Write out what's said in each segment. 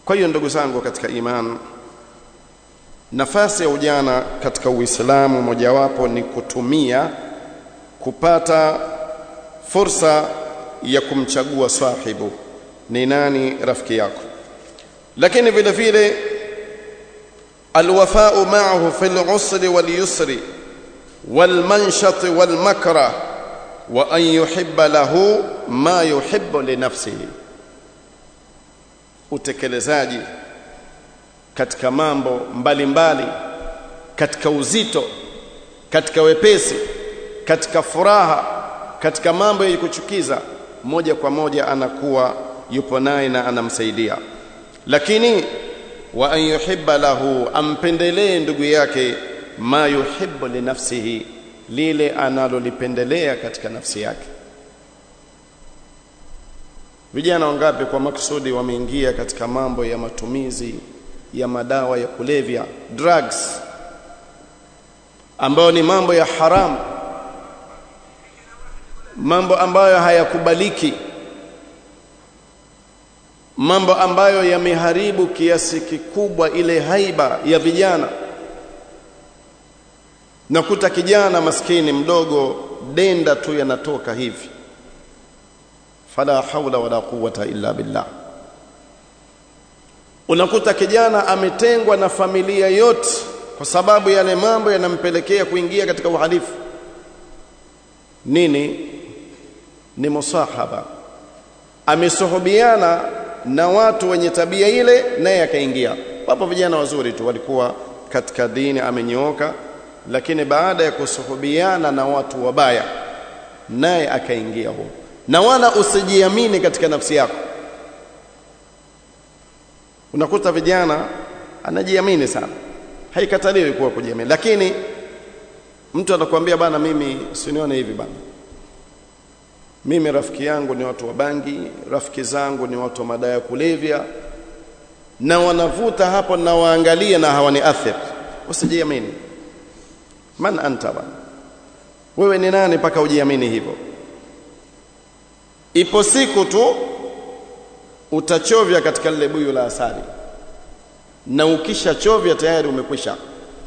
kwa hiyo ndugu zangu katika imani nafasi ya ujana katika Uislamu mojawapo ni kutumia kupata fursa ya kumchagua sahibu ni nani rafiki yako lakini vile vile alwafa'u ma'ahu fil usri wal yusri wal manshat wal makra wa an yuhibba lahu ma yuhibbu li nafsihi utekelezaji katika mambo mbalimbali mbali, katika uzito katika wepesi katika furaha katika mambo yenye kuchukiza moja kwa moja anakuwa yupo naye na anamsaidia lakini wa an yuhibba lahu ampendelee ndugu yake ma yuhibbu li nafsihi lile analolipendelea katika nafsi yake vijana wangapi kwa maksudi wameingia katika mambo ya matumizi ya madawa ya kulevya drugs ambayo ni mambo ya haramu mambo ambayo hayakubaliki mambo ambayo yameharibu kiasi kikubwa ile haiba ya vijana nakuta kijana maskini mdogo denda tu yanatoka hivi fala haula wala quwwata illa billah unakuta kijana ametengwa na familia yote kwa sababu yale mambo yanampelekea kuingia katika uhalifu nini ni musahaba amesuhubiana na watu wenye tabia ile naye akaingia wapo vijana wazuri tu walikuwa katika dini amenyooka lakini baada ya kusuhubiana na watu wabaya naye akaingia huko na wala usijiamini katika nafsi yako unakuta vijana anajiamini sana haikataliwi kuwa kujiamini lakini mtu anakuambia bana mimi sinione hivi bana mimi rafiki yangu ni watu wa bangi rafiki zangu ni watu wa madawa ya kulevya na wanavuta hapo na waangalie na hawani athir usijiamini man anta bana wewe ni nani mpaka ujiamini hivyo ipo siku tu utachovya katika lile buyu la asali na ukishachovya tayari umekwisha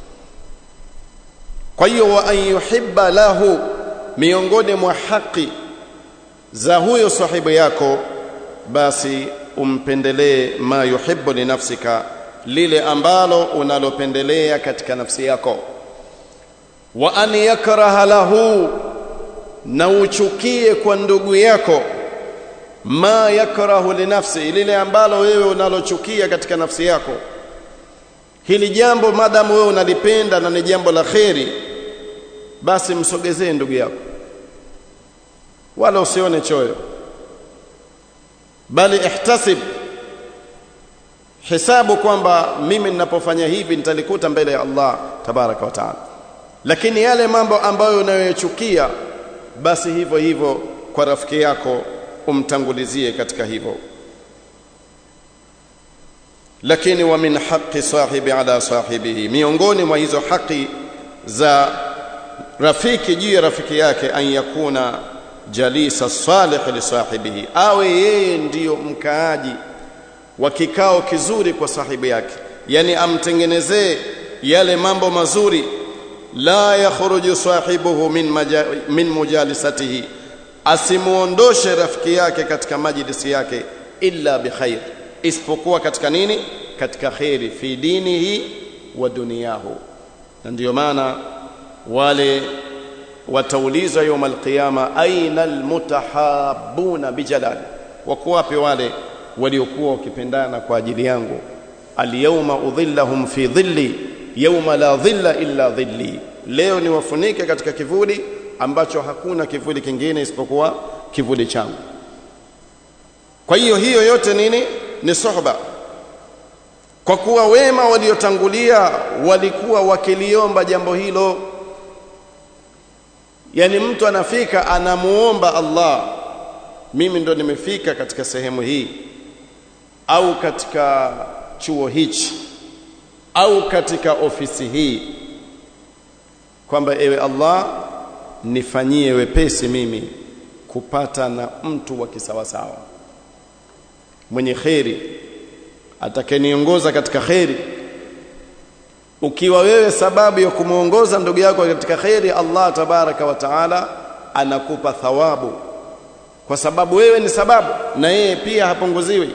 kwa hiyo wa an yuhibba lahu miongoni mwa haki za huyo sahibu yako basi umpendelee ma yuhibbu li nafsika lile ambalo unalopendelea katika nafsi yako wa an yakraha lahu na uchukie kwa ndugu yako ma yakrahu li nafsi lile ambalo wewe unalochukia katika nafsi yako hili jambo madamu wewe unalipenda na ni jambo la kheri basi msogezee ndugu yako wala usione choyo bali ihtasib hisabu kwamba mimi ninapofanya hivi nitalikuta mbele ya Allah tabaraka wa taala lakini yale mambo ambayo unayochukia basi hivyo hivyo kwa rafiki yako umtangulizie katika hivyo lakini wa min haqqi sahibi ala sahibihi miongoni mwa hizo haki za rafiki juu ya rafiki yake an yakuna jalisa salih li sahibihi awe yeye ndiyo mkaaji wa kikao kizuri kwa sahibu yake yani amtengenezee yale mambo mazuri la yakhruju sahibuhu min, maja, min mujalisatihi asimuondoshe rafiki yake katika majlisi yake illa bikhair isipokuwa katika nini katika khairi fi dinihi wa duniyahu na ndiyo maana wale wataulizwa يوم القيامه aina almutahabuna bijalali wako wapi wale waliokuwa wakipendana kwa ajili yangu alyawma udhillahum fi dhilli yawma la dhilla illa dhilli leo niwafunike katika kivuli ambacho hakuna kivuli kingine isipokuwa kivuli changu kwa hiyo hiyo yote nini ni sohba kwa kuwa wema waliotangulia walikuwa wakiliomba jambo hilo yani mtu anafika anamuomba Allah mimi ndo nimefika katika sehemu hii au katika chuo hichi au katika ofisi hii kwamba ewe Allah nifanyie wepesi mimi kupata na mtu wa kisawasawa mwenye kheri atakayeniongoza katika kheri ukiwa wewe sababu ya kumuongoza ndugu yako katika kheri Allah tabaraka wa taala anakupa thawabu kwa sababu wewe ni sababu na yeye pia hapunguziwi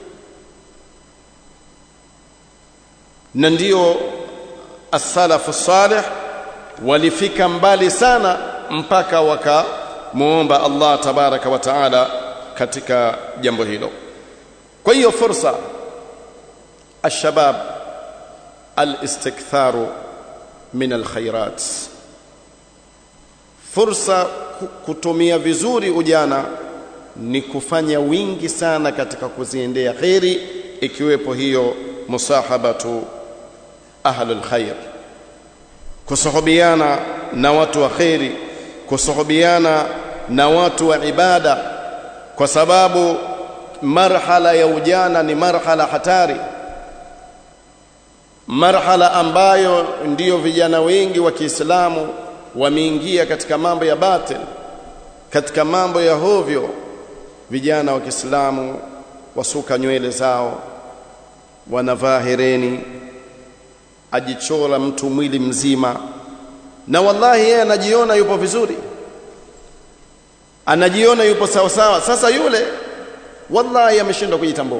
na ndio as-salafu salih walifika mbali sana mpaka wakamuomba Allah tabaraka wa taala katika jambo hilo kwa hiyo fursa الشباب الاستكثار من الخيرات fursa kutumia vizuri ujana ni kufanya wingi sana katika kuziendea kheri ikiwepo hiyo musahabatu ahlul khair kusuhubiana na watu wa kheri kusuhubiana na watu wa ibada kwa sababu marhala ya ujana ni marhala hatari marhala ambayo ndiyo vijana wengi wa Kiislamu wameingia katika mambo ya batil katika mambo ya hovyo vijana wa Kiislamu wasuka nywele zao wanavaa hereni ajichora mtu mwili mzima na wallahi yeye anajiona yupo vizuri anajiona yupo sawa sawa sasa yule wallahi ameshindwa kujitambua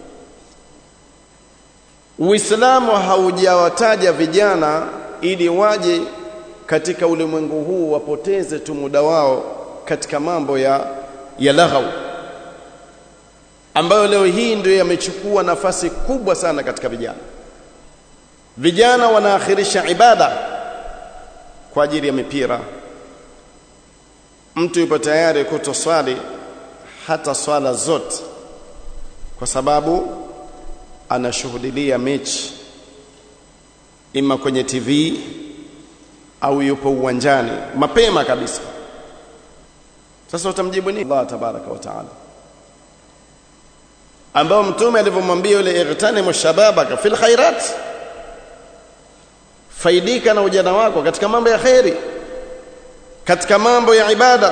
Uislamu haujawataja vijana ili waje katika ulimwengu huu wapoteze tu muda wao katika mambo ya ya laghau ambayo leo hii ndio yamechukua nafasi kubwa sana katika vijana. Vijana wanaakhirisha ibada kwa ajili ya mipira. Mtu yupo tayari kutoswali hata swala zote kwa sababu anashuhudilia mechi ima kwenye TV au yupo uwanjani mapema kabisa. Sasa utamjibu nini Allah tabaraka wa taala, ambao mtume alivyomwambia yule ightanimu shababaka fil khairat, faidika na ujana wako katika mambo ya kheri, katika mambo ya ibada,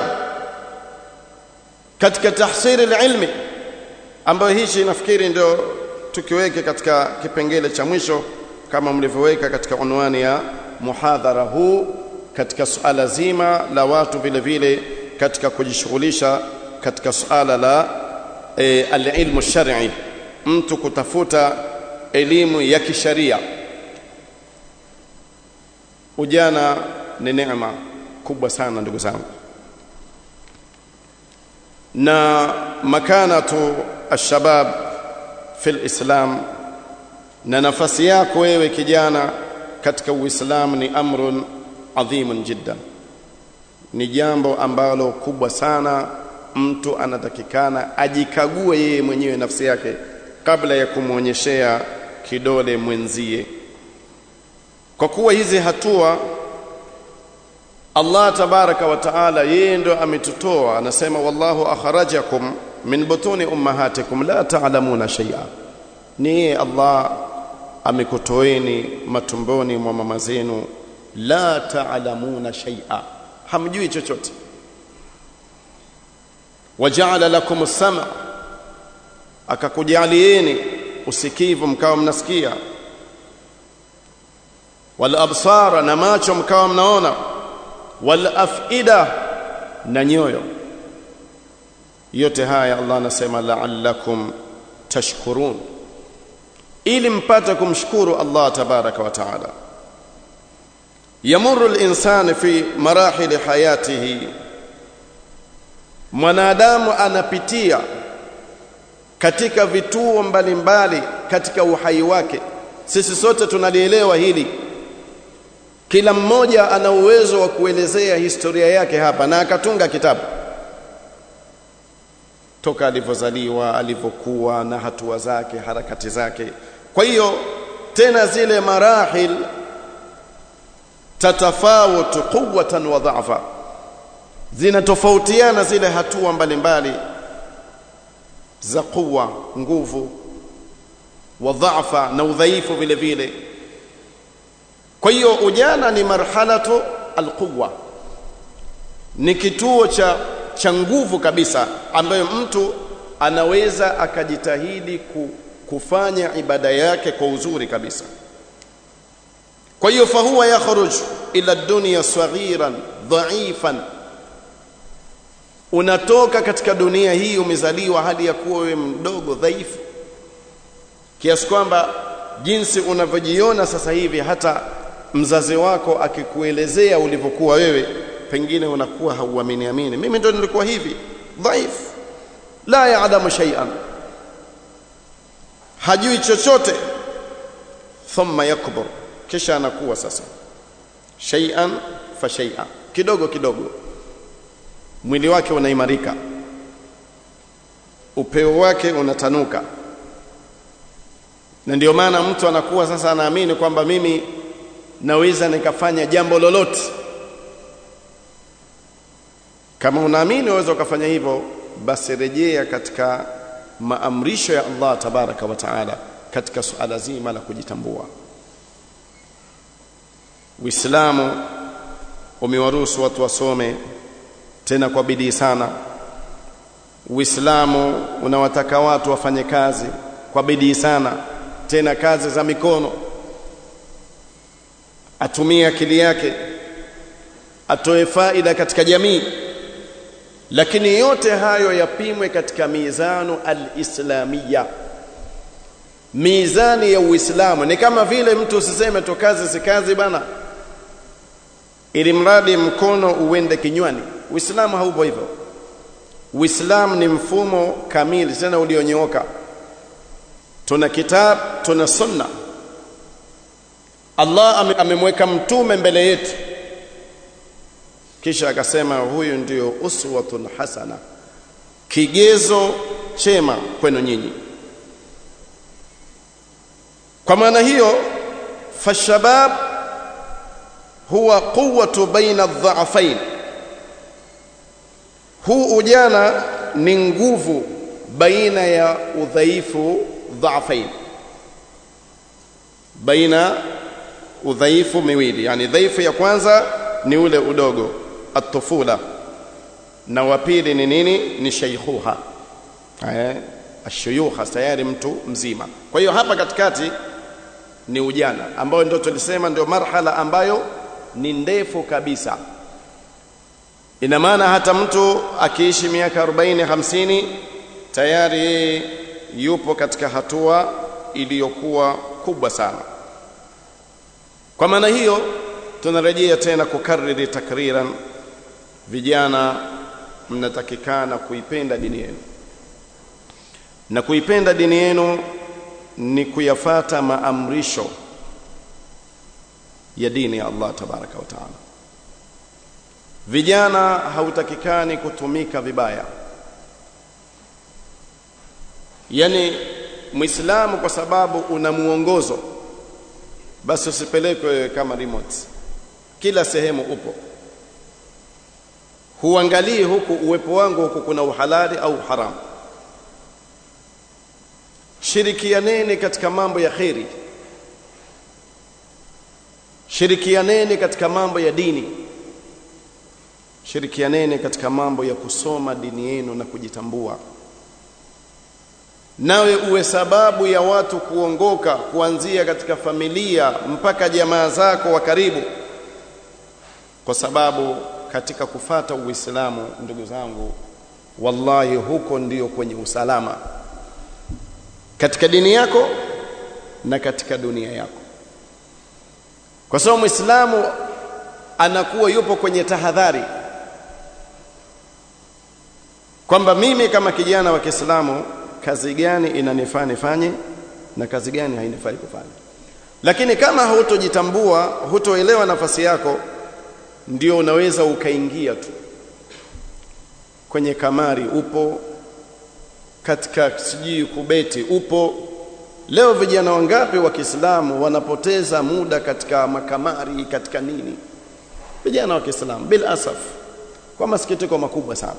katika tahsili ilmi, ambayo hichi nafikiri ndio tukiweke katika kipengele cha mwisho kama mlivyoweka katika unwani ya muhadhara huu katika suala zima la watu vile vile katika kujishughulisha katika suala la e, alilmu shar'i mtu kutafuta elimu ya kisharia ujana ni neema kubwa sana ndugu zangu na makanatu alshabab fil islam na nafasi yako wewe kijana katika uislamu ni amrun adhimun jiddan ni jambo ambalo kubwa sana mtu anatakikana ajikague yeye mwenyewe nafsi yake kabla ya kumwonyeshea kidole mwenzie kwa kuwa hizi hatua Allah tabaraka wa taala yeye ndo ametutoa anasema wallahu akhrajakum min butuni ummahatikum la ta'lamuna shay'a ni yeye Allah amekutoeni matumboni mwa mama zenu la ta'lamuna shay'a hamjui chochote waja'ala lakum as-sam'a akakujalieni usikivu mkawa mnasikia wal absara na macho mkawa mnaona wal afida na nyoyo yote haya Allah anasema la'allakum tashkurun ili mpate kumshukuru Allah tabaraka wa taala yamurru al-insanu fi marahil hayatihi mwanadamu anapitia katika vituo mbalimbali katika uhai wake sisi sote tunalielewa hili kila mmoja ana uwezo wa kuelezea historia yake hapa na akatunga kitabu toka alivyozaliwa alivyokuwa na hatua zake harakati zake kwa hiyo tena zile marahil tatafawutu quwwatan wa dha'fa zinatofautiana zile hatua mbalimbali za quwa nguvu wa dha'fa na udhaifu vile vile kwa hiyo ujana ni marhalatu alquwa ni kituo cha cha nguvu kabisa ambayo mtu anaweza akajitahidi ku, kufanya ibada yake kwa uzuri kabisa kwa hiyo fahuwa yakhruj ila dunya saghiran dhaifan unatoka katika dunia hii umezaliwa hali ya kuwa wewe mdogo dhaifu kiasi kwamba jinsi unavyojiona sasa hivi hata mzazi wako akikuelezea ulivyokuwa wewe pengine unakuwa hauamini amini mimi ndo nilikuwa hivi dhaifu la yaalamu shay'an hajui chochote thumma yakbur kisha anakuwa sasa shay'an fa shay'an kidogo kidogo mwili wake unaimarika upeo wake unatanuka na ndio maana mtu anakuwa sasa anaamini kwamba mimi naweza nikafanya jambo lolote kama unaamini waweza ukafanya hivyo basi rejea katika maamrisho ya Allah tabaraka wa taala katika suala zima la kujitambua Uislamu umewaruhusu watu wasome tena kwa bidii sana Uislamu unawataka watu wafanye kazi kwa bidii sana tena kazi za mikono atumie akili yake atoe faida katika jamii lakini yote hayo yapimwe katika mizanu al-islamiyya mizani ya Uislamu ni kama vile mtu usiseme tu kazi si kazi bana ili mradi mkono uende kinywani Uislamu haupo hivyo Uislamu ni mfumo kamili tena ulionyooka tuna kitab tuna sunna Allah amemweka mtume mbele yetu kisha akasema huyu ndio uswatun hasana kigezo chema kwenu nyinyi kwa maana hiyo fashabab huwa quwwatu baina adh-dha'fain huu ujana ni nguvu baina ya udhaifu dha'fain baina udhaifu miwili yani dhaifu ya kwanza ni ule udogo atufula na wa pili ni nini ni shaykhuha eh ashuyukha tayari mtu mzima kwa hiyo hapa katikati ni ujana ambayo ndio tulisema ndio marhala ambayo ni ndefu kabisa ina maana hata mtu akiishi miaka 40 50 tayari yeye yupo katika hatua iliyokuwa kubwa sana kwa maana hiyo tunarejea tena kukariri takriran vijana mnatakikana kuipenda dini yenu na kuipenda dini yenu ni kuyafata maamrisho ya dini ya Allah tabaraka wa taala vijana hautakikani kutumika vibaya yani muislamu kwa sababu una muongozo basi usipelekwe kama remote kila sehemu upo huangalii huku uwepo wangu huku kuna uhalali au haramu shirikianeni katika mambo ya kheri shirikianeni katika mambo ya dini shirikianeni katika mambo ya kusoma dini yenu na kujitambua nawe uwe sababu ya watu kuongoka kuanzia katika familia mpaka jamaa zako wa karibu kwa sababu katika kufata uislamu ndugu zangu wallahi huko ndiyo kwenye usalama katika dini yako na katika dunia yako kwa sababu muislamu anakuwa yupo kwenye tahadhari kwamba mimi kama kijana wa Kiislamu kazi gani inanifaa nifanye na kazi gani hainifai kufanya lakini kama hutojitambua hutoelewa nafasi yako ndio unaweza ukaingia tu kwenye kamari upo katika sijui kubeti upo leo vijana wangapi wa Kiislamu wanapoteza muda katika makamari katika nini vijana wa Kiislamu bil asaf kwa masikitiko makubwa sana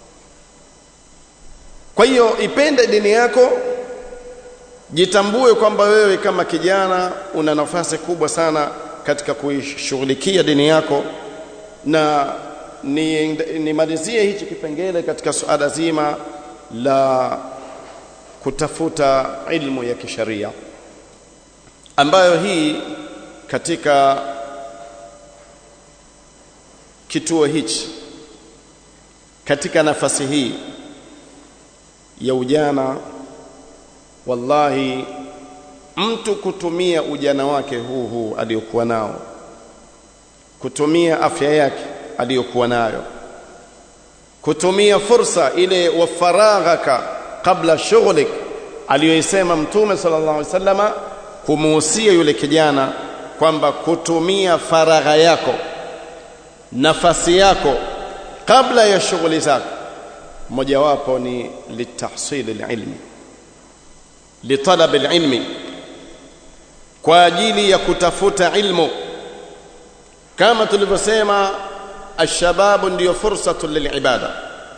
kwa hiyo ipende dini yako jitambue kwamba wewe kama kijana una nafasi kubwa sana katika kuishughulikia dini yako na nimalizie ni hichi kipengele katika suala zima la kutafuta ilmu ya kisharia ambayo hii katika kituo hichi katika nafasi hii ya ujana wallahi mtu kutumia ujana wake huu huu aliyokuwa nao kutumia afya yake aliyokuwa nayo kutumia fursa ile wa faraghaka kabla shughlik aliyoisema mtume sallallahu alaihi wasallama kumuhusia yule kijana kwamba kutumia faragha yako nafasi yako kabla ya shughuli zako mojawapo ni litahsil alilmi litalab alilmi kwa ajili ya kutafuta ilmu kama tulivyosema alshababu ndiyo fursatu lilibada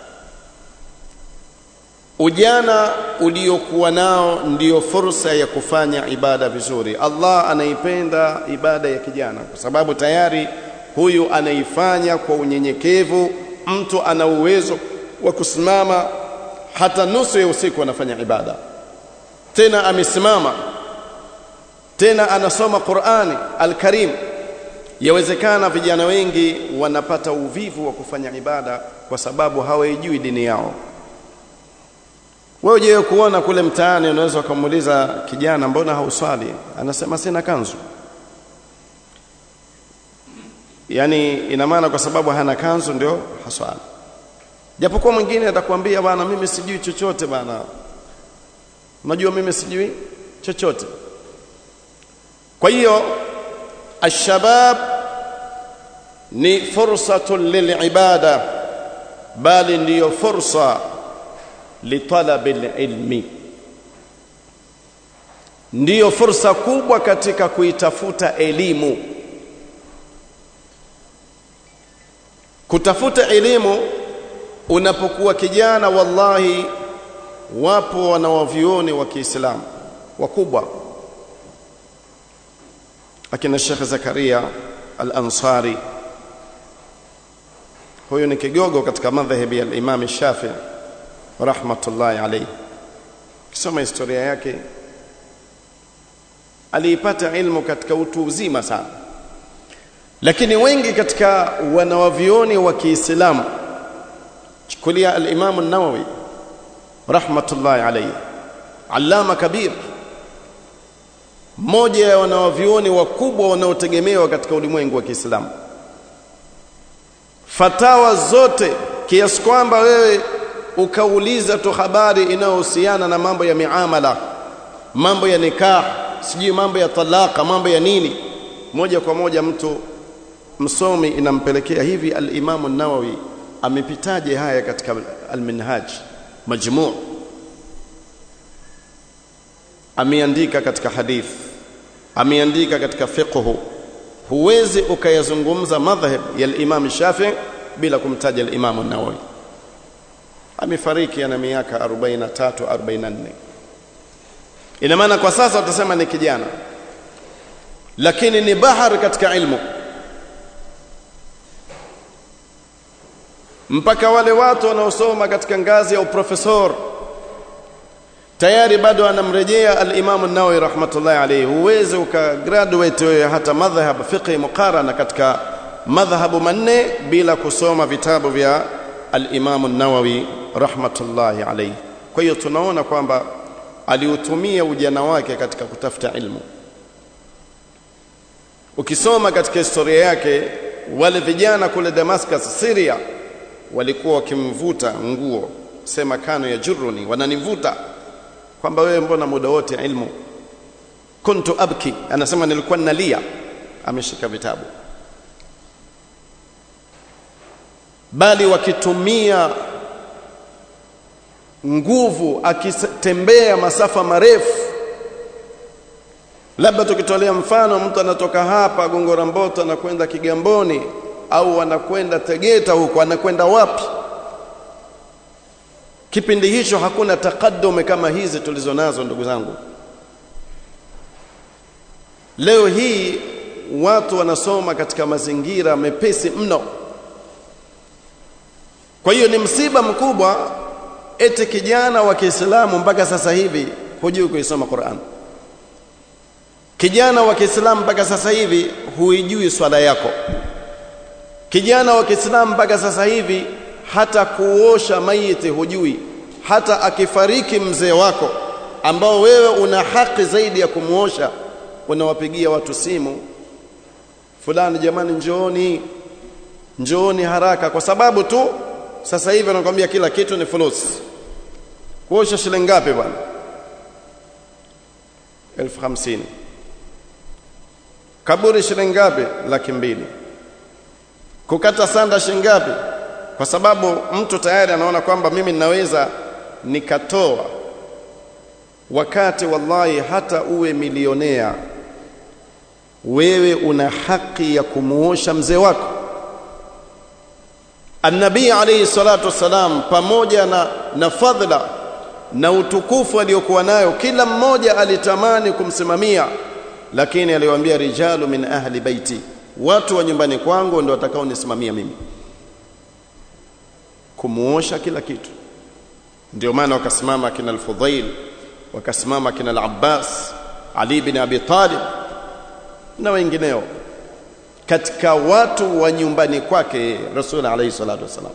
ujana uliokuwa nao ndiyo fursa ya kufanya ibada vizuri Allah anaipenda ibada ya kijana kwa sababu tayari huyu anaifanya kwa unyenyekevu mtu ana uwezo wa kusimama hata nusu ya usiku anafanya ibada tena amesimama tena anasoma Qur'ani al-Karim yawezekana vijana wengi wanapata uvivu wa kufanya ibada kwa sababu hawaijui dini yao wewe je kuona kule mtaani unaweza kumuuliza kijana mbona hauswali anasema sina kanzu yani ina maana kwa sababu hana kanzu ndio haswali japokuwa mwingine atakwambia bwana mimi sijui chochote bwana unajua mimi sijui chochote kwa hiyo الشباب ni fursatun lilibada bali ndiyo fursa litalabi ilmi ndiyo fursa kubwa katika kuitafuta elimu kutafuta elimu unapokuwa kijana wallahi wapo wanawavioni wa Kiislamu wakubwa akina Sheikh Zakaria Al-Ansari huyo ni kigogo katika madhhabi ya Imam Shafi'i rahmatullahi alayhi kisoma historia yake aliipata ilmu katika utu uzima sana lakini wengi katika wanawavioni wa Kiislamu chukulia al-Imam an-Nawawi rahmatullahi alayhi allama kabir mmoja ya wanawavioni wakubwa wanaotegemewa katika ulimwengu wa Kiislamu fatawa zote kiasi kwamba wewe ukauliza tu habari inayohusiana na mambo ya miamala mambo ya nikah sijui mambo ya talaka mambo ya nini moja kwa moja mtu msomi inampelekea hivi al-Imam an-Nawawi amepitaje haya katika al-Minhaj majmu' ameandika katika hadith ameandika katika fiqh huwezi ukayazungumza madhhab ya al-Imam Shafi'i bila kumtaja al-Imam an-Nawawi amefariki ana miaka 43 44 ina maana kwa sasa utasema ni kijana lakini ni bahari katika ilmu mpaka wale watu wanaosoma katika ngazi ya uprofesor tayari bado anamrejea al-Imam an-Nawawi rahmatullahi alayhi huwezi ukagraduate wewe hata madhhab fiqh muqarana katika madhhabu manne bila kusoma vitabu vya al-Imam an-Nawawi rahmatullahi alayhi kwa hiyo tunaona kwamba aliutumia ujana wake katika kutafuta ilmu ukisoma katika historia yake wale vijana kule Damascus Syria walikuwa wakimvuta nguo sema kano ya juruni wananivuta kwamba wewe mbona muda wote ilmu kuntu abki anasema nilikuwa nalia ameshika vitabu bali wakitumia nguvu akitembea masafa marefu labda tukitolea mfano mtu anatoka hapa Gongora Mboto anakwenda Kigamboni au anakwenda Tegeta huko anakwenda wapi kipindi hicho hakuna takadume kama hizi tulizonazo ndugu zangu leo hii watu wanasoma katika mazingira mepesi mno kwa hiyo ni msiba mkubwa eti kijana wa Kiislamu mpaka sasa hivi hujui kuisoma Qur'an kijana wa Kiislamu mpaka sasa hivi huijui swala yako kijana wa Kiislamu mpaka sasa hivi hata kuosha maiti hujui hata akifariki mzee wako ambao wewe una haki zaidi ya kumuosha unawapigia watu simu fulani jamani njooni njooni haraka kwa sababu tu sasa hivi anakuambia kila kitu ni fulus kuosha shilingi ngapi bwana elfu hamsini kaburi shilingi ngapi laki mbili kukata sanda shilingi ngapi kwa sababu mtu tayari anaona kwamba mimi ninaweza nikatoa wakati wallahi hata uwe milionea wewe una haki ya kumuosha mzee wako Annabii alayhi salatu wassalam pamoja na, na fadhila na utukufu aliyokuwa nayo kila mmoja alitamani kumsimamia lakini aliwaambia rijalu min ahli baiti watu wa nyumbani kwangu ndio watakaonisimamia mimi kumuosha kila kitu ndio maana wakasimama kina al-Fudhail wakasimama kina al-Abbas Ali bin Abi Talib na wengineo katika watu wa nyumbani kwake Rasul alayhi salatu wasalam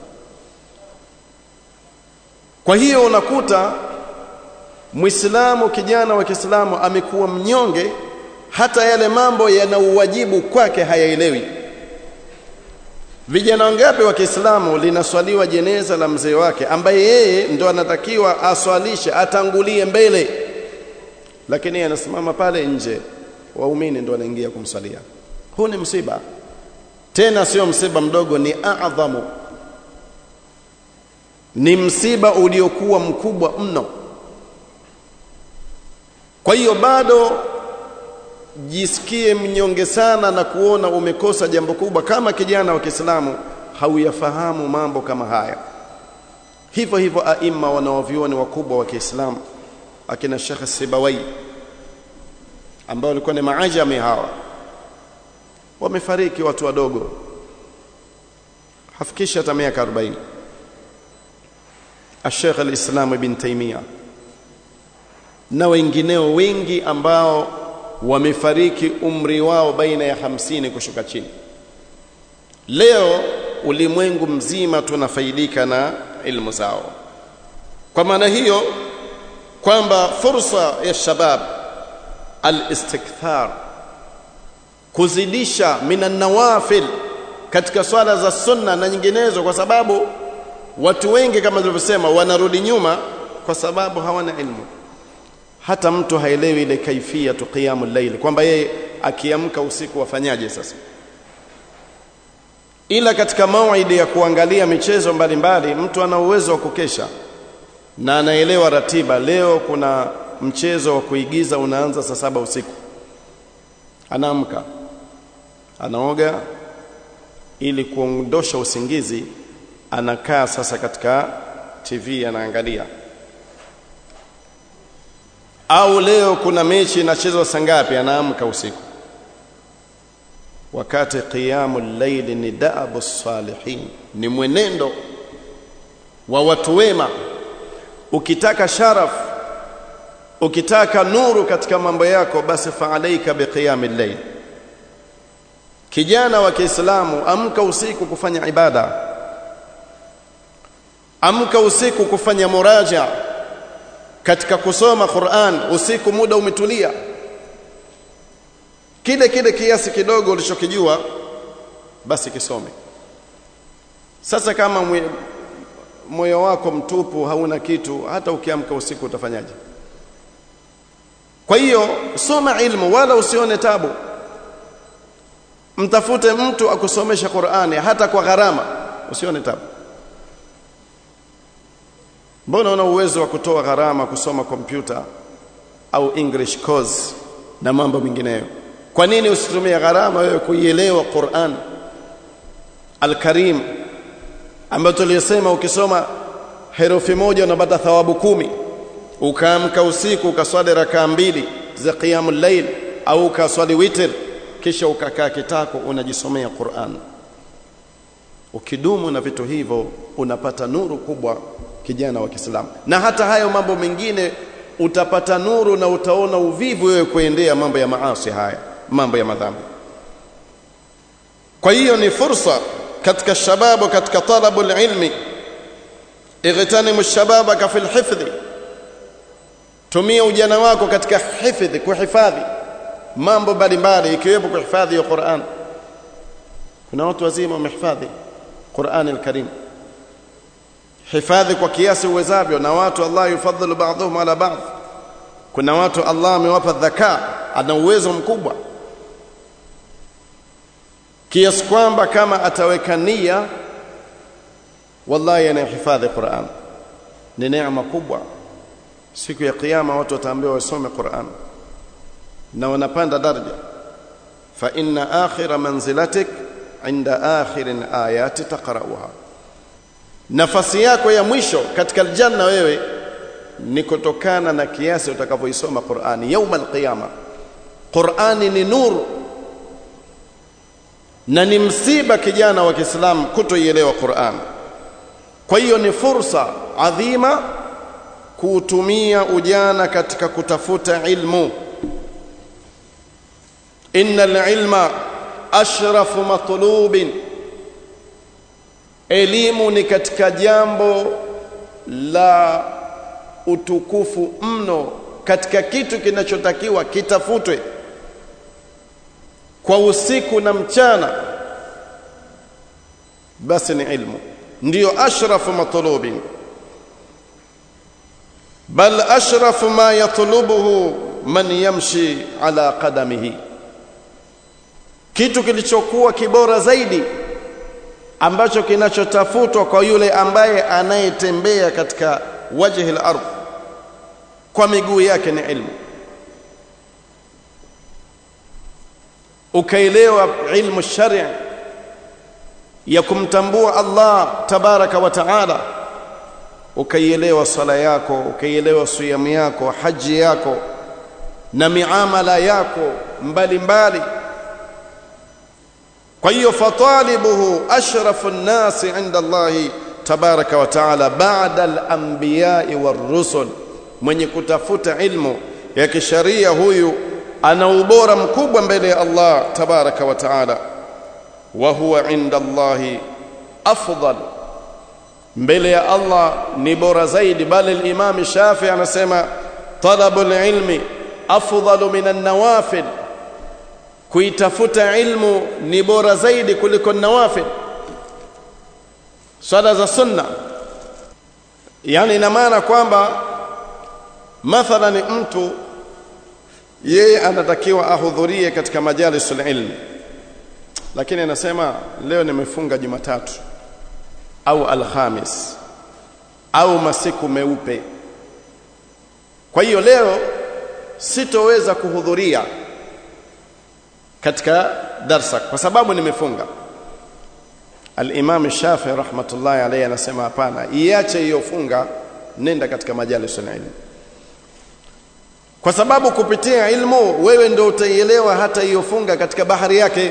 kwa hiyo unakuta Muislamu kijana wa Kiislamu amekuwa mnyonge hata yale mambo yana uwajibu kwake hayaelewi vijana wangapi wa Kiislamu linaswaliwa jeneza la mzee wake ambaye yeye ndo anatakiwa aswalishe atangulie mbele lakini anasimama pale nje waumini ndo wanaingia kumswalia huu ni msiba tena sio msiba mdogo ni adhamu ni msiba uliokuwa mkubwa mno kwa hiyo bado jisikie mnyonge sana na kuona umekosa jambo kubwa kama kijana wa Kiislamu hauyafahamu mambo kama haya hivyo hivyo aima wanaovioni wakubwa wa Kiislamu akina Sheikh Sibawai ambao walikuwa ni maajami hawa wamefariki watu wadogo hafikisha hata miaka 40 Sheikh al-Islam Ibn Taymiyyah na wengineo wengi ambao wamefariki umri wao baina ya hamsini kushuka chini leo ulimwengu mzima tunafaidika na ilmu zao kwa maana hiyo kwamba fursa ya shabab al-istikthar kuzidisha minan nawafil katika swala za sunna na nyinginezo kwa sababu watu wengi kama tulivyosema wanarudi nyuma kwa sababu hawana ilmu hata mtu haelewi ile kaifia tu qiyamul layl kwamba yeye akiamka usiku wafanyaje sasa ila katika mauidi ya kuangalia michezo mbalimbali mtu ana uwezo wa kukesha na anaelewa ratiba leo kuna mchezo wa kuigiza unaanza saa saba usiku anaamka anaoga ili kuondosha usingizi anakaa sasa katika TV anaangalia au leo kuna mechi inachezwa saa ngapi anaamka usiku wakati qiyamul layli ni daabu salihin ni mwenendo wa watu wema ukitaka sharaf ukitaka nuru katika mambo yako basi faalaika biqiyamil layl kijana wa Kiislamu amka usiku kufanya ibada amka usiku kufanya muraja katika kusoma Qur'an usiku muda umetulia kile kile kiasi kidogo ulichokijua basi kisome sasa kama moyo wako mtupu hauna kitu hata ukiamka usiku utafanyaje kwa hiyo soma ilmu wala usione tabu mtafute mtu akusomesha Qur'ani hata kwa gharama usione tabu mbona una uwezo wa kutoa gharama kusoma kompyuta au english course na mambo mengineyo kwa nini usitumie gharama wewe kuielewa Qur'an al-Karim ambayo tuliyosema ukisoma herufi moja unapata thawabu kumi ukaamka usiku ukaswali rakaa mbili za qiyamul layl au ukaswali witr kisha ukakaa kitako unajisomea Qur'an ukidumu na vitu hivyo unapata nuru kubwa kijana wa Kiislamu na hata hayo mambo mengine utapata nuru na utaona uvivu wewe kuendea mambo ya maasi haya mambo ya madhambi kwa hiyo ni fursa katika shababu katika talabu ilmi ightanimu shababaka fil hifdhi tumia ujana wako katika hifdhi kuhifadhi mambo mbalimbali ikiwepo kuhifadhi ya Qur'an kuna watu wazima wamehifadhi Qur'an al-Karim hifadhi kwa kiasi uwezavyo na watu Allah yufadhilu ba'dhum ala ba'd kuna watu Allah amewapa dhaka ana uwezo mkubwa kiasi kwamba kama ataweka nia wallahi anahifadhi Qur'an ni neema kubwa siku ya kiyama watu wataambiwa wasome Qur'an na wanapanda daraja fa inna akhira manzilatik inda akhirin ayati taqra'uha nafasi yako ya mwisho katika aljanna wewe ni kutokana na kiasi utakavyoisoma Qur'ani yauma alqiyama Qur'ani ni nuru na ni msiba kijana wa Kiislamu kutoielewa Qur'an kwa hiyo ni fursa adhima kuutumia ujana katika kutafuta ilmu innal ilma ashrafu matlubin elimu ni katika jambo la utukufu mno katika kitu kinachotakiwa kitafutwe kwa usiku na mchana basi ni ilmu ndiyo ashrafu matlubin bal ashrafu ma yatlubuhu man yamshi ala qadamihi kitu kilichokuwa kibora zaidi ambacho kinachotafutwa kwa yule ambaye anayetembea katika wajhi al-ardh kwa miguu yake ni ilmu ukaelewa ilmu shari' ya kumtambua Allah tabaraka wa taala ukaielewa sala yako ukaielewa siyamu yako haji yako na miamala yako mbalimbali kwa hiyo fatalibuhu ashrafu nnasi inda Allahi tabaraka wa taala baada al-anbiya'i war-rusul mwenye kutafuta ilmu ya kisharia huyu ana ubora mkubwa mbele ya Allah tabaraka wa taala wa huwa inda Allahi afdal mbele ya Allah ni bora zaidi bali al-Imam Shafi anasema talabul ilmi afdalu min an-nawafil kuitafuta ilmu ni bora zaidi kuliko nawafil swala za sunna yani ina maana kwamba mathalan mtu yeye anatakiwa ahudhurie katika majalisul ilmi lakini anasema leo nimefunga Jumatatu au Alhamis au masiku meupe kwa hiyo leo sitoweza kuhudhuria katika darsa kwa sababu nimefunga Al-Imam Shafi rahmatullahi alayhi anasema hapana iache hiyo funga nenda katika majalis ilmu kwa sababu kupitia ilmu wewe ndio utaielewa hata hiyo funga katika bahari yake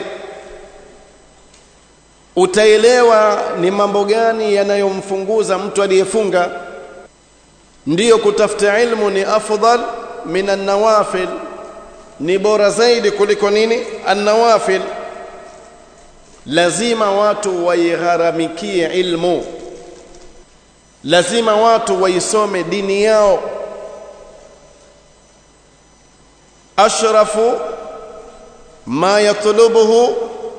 utaelewa ni mambo gani yanayomfunguza mtu aliyefunga ndiyo kutafuta ilmu ni afdal min an-nawafil ni bora zaidi kuliko nini an-nawafil lazima watu waigharamikie ilmu lazima watu waisome dini yao ashrafu ma yatlubuhu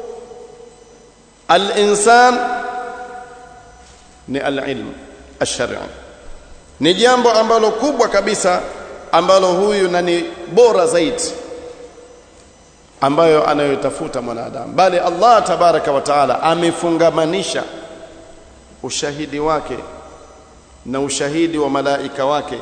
al-insan ni al-ilm ash-shar'i ni jambo ambalo kubwa kabisa ambalo huyu na ni bora zaidi ambayo anayotafuta mwanadamu bali Allah tabaraka wa taala amefungamanisha ushahidi wake na ushahidi wa malaika wake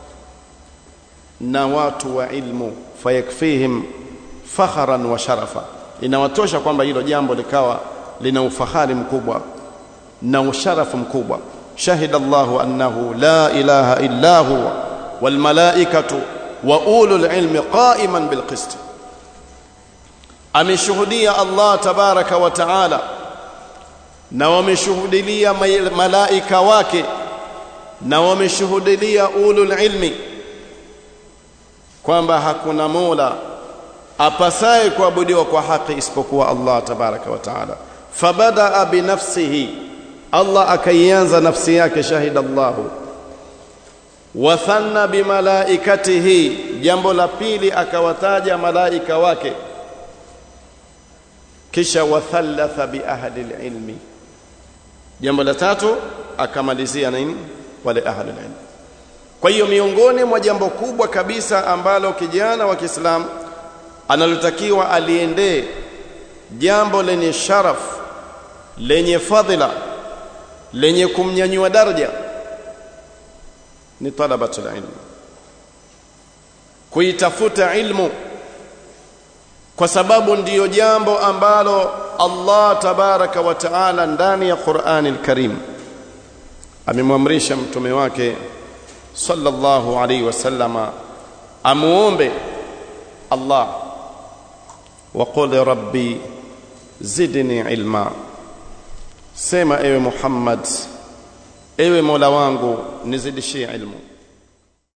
na watu wa ilmu fayakfihim fakharan wa sharafa inawatosha kwamba hilo jambo likawa lina ufahari mkubwa na usharafu mkubwa shahida Allahu annahu la ilaha illa huwa wal malaikatu wa ulul ilmi qa'iman bil qist ameshuhudia Allah tabaraka wa taala na wameshuhudilia malaika wake na wameshuhudilia ulul ilmi kwamba hakuna mola apasaye kuabudiwa kwa haki isipokuwa Allah tabaraka wa taala fabadaa binafsihi Allah akaianza nafsi yake shahida Allahu wathanna bimalaikatihi jambo la pili akawataja malaika wake kisha wathalatha biahli ilmi jambo la tatu akamalizia nini wale ahli ilmi kwa hiyo miongoni mwa jambo kubwa kabisa ambalo kijana wa Kiislamu analotakiwa aliendee jambo lenye sharaf lenye fadhila lenye kumnyanyua daraja ni talabatul ilm kuitafuta ilmu kwa sababu ndiyo jambo ambalo Allah tabaraka wa taala ndani ya Qur'ani al-Karim amemwamrisha mtume wake sallallahu alaihi wasallama amuombe Allah وقل ربي زدني علما sema ewe Muhammad ewe Mola wangu nizidishie ilmu